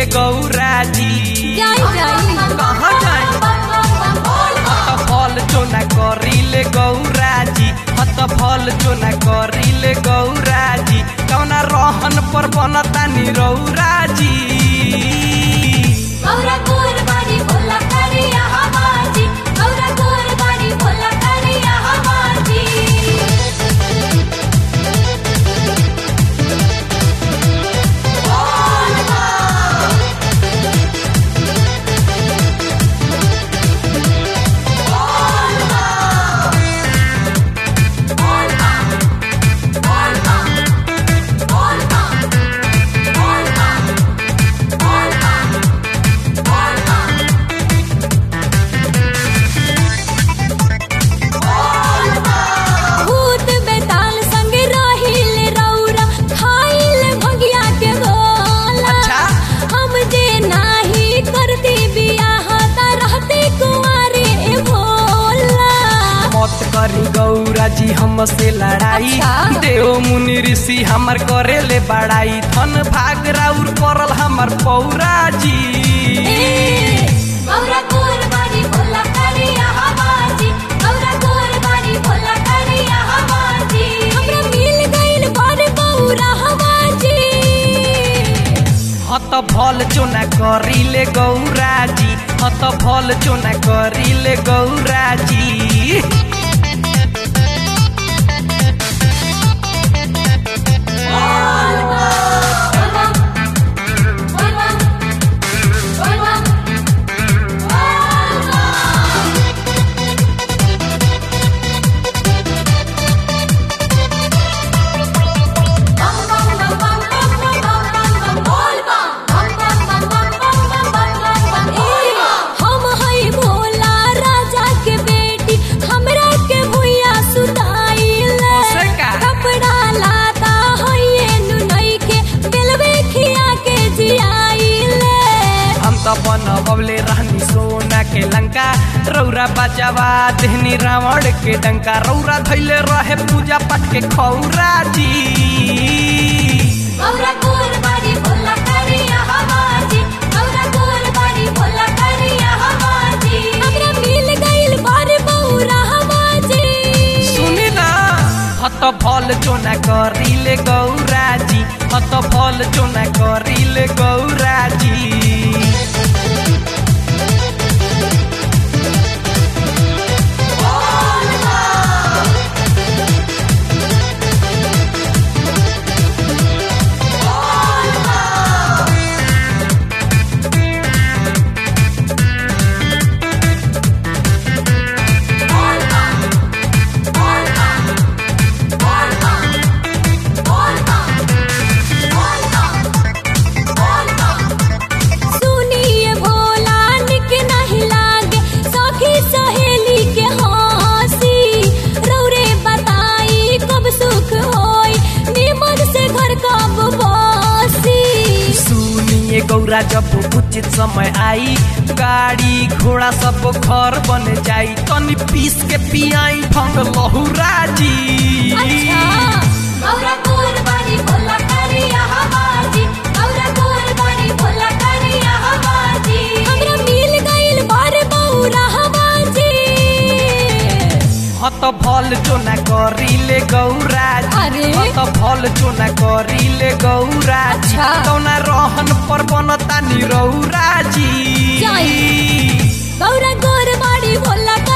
गौरा जी जाई जाई कहाँ जाई हत फल चोना करिले गौरा जी हत फल चोना करिले गौरा जी कौना रहन पर बनता निरौरा जी गौरा कुरबानी भोला करिया हमाजी गौरा कुरबानी भोला करिया हमाजी भूत बेताल संग रहिल रौरा खाइल भगिया के भोला अच्छा। हम जे नाही करती बियाह त रहते कुंवारे भोला मत करी गौरा जी हमसे लड़ाई अच्छा। देव मुनि ऋषि हमर करेले बड़ाई धन भाग राउर करल हमर पौरा जी गौरा कुरबानी भोला करिया हमाजी गौरा कुरबानी भोला करिया हमाजी हमरा मिल गइल बर बौरा हमाजी हत फल चोना करिले गौरा जी हत फल चोना करिले गौरा जी हम हई भोला राजा के बेटी हमरा के भुइया सुताइले से का? कपड़ा लाता हइए नुनई के बेलवे खिया के जियाइले हम तो बनबले रहनी सोना के लंका रौरा बचावा देहनी रावण के डंका रौरा धैले रहे पूजा पाठ के खौरा जी गौरा कुरबानी भोला करिया हमाजी गौरा कुरबानी भोला करिया हमाजी हमरा मिल गइल बार बौरा हमाजी सुनी ना हत फल चोना करिले गौरा जी हत फल चोना करिले गौरा जी सुनिए भोला निक नहीं लागे सखी सहेली के हंसी रौरे बताई कब सुख होई निमन से घर कब बसी सुनिए गौरा जब उचित समय आई गाड़ी घोड़ा सब घर बन जाई तनी पीस के पियाई भंग लहुरा जी अच्छा गौरा कुरबानी भोला करिया हमाजी गौरा कुरबानी भोला करिया हमाजी हमरा मिल गइल बार बौरा हमाजी हत फल चोना करिले गौरा जी अरे? हत फल चोना करिले गौरा जी अच्छा। कौना रहन पर बनता निरौरा जी जाई। गौरा कुरबानी भोला